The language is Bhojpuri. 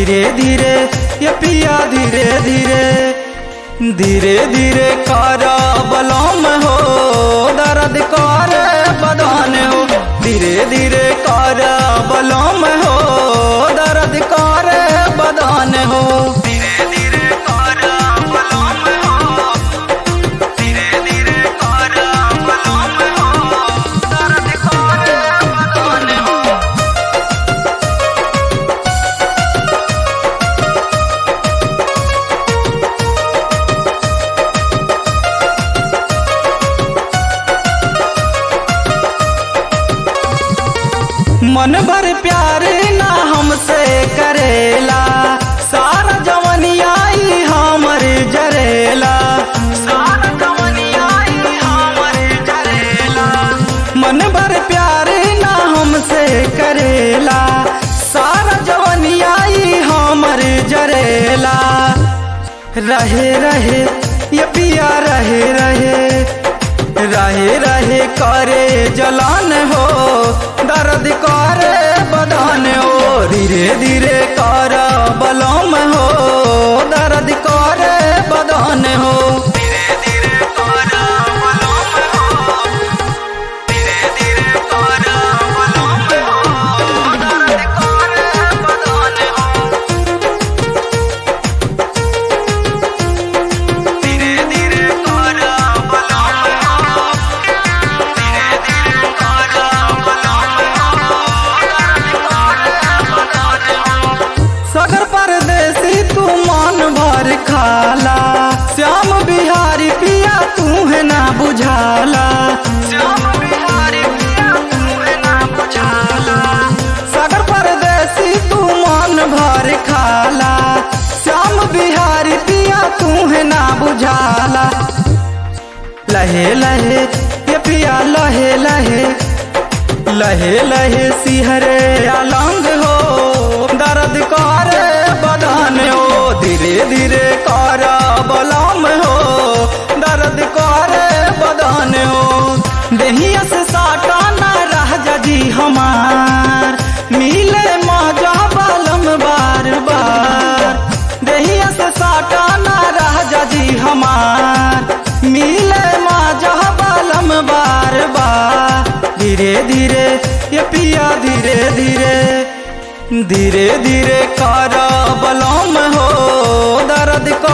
धीरे धीरे ये पिया धीरे धीरे धीरे धीरे कर बलम हो दर्द कर बदन हो धीरे धीरे कर बलम हो दर्द कर बदन हो धीरे धीरे कर बलम हो धीरे धीरे कर बलम हो दर्द कर बदन हो मन भर प्यार ना हमसे करेला सारा जवनियाई हमर जरेला सारा जवनियाई हमर जरेला मन भर प्यार ना हमसे करेला सारा जवनियाई हमर जरेला रहे रहे ये पिया रहे रहे रहे रहे करे जलान हो दर्द करे बदन हो धीरे धीरे कर बलम हो दर्द करे बदन हो धीरे धीरे कर बलम हो धीरे धीरे कर बलम हो दर्द करे बदन हो धीरे धीरे कर बलम हो धीरे धीरे कर बलम हो सगर परदेसी तू मन भर खाला श्याम बिहारी पिया तू है ना बुझाला श्याम बिहारी पिया तू है ना बुझाला सगर परदेसी तू मन भर खाला श्याम बिहारी पिया तू है ना बुझाला लहे लहे ये पिया लहे लहे लहे लहे सिहरे अलंग हो दर्द कर बदन हो धीरे धीरे कर बलम हो दर्द कर बदन हो देहिया से साटा न रह जी हमार मिले मजा बलम बार बार देहिया से साटा न रह जी हमार मिले मजा बलम बार बार धीरे धीरे ये पिया धीरे धीरे धीरे धीरे कर बलम हो दर्द कर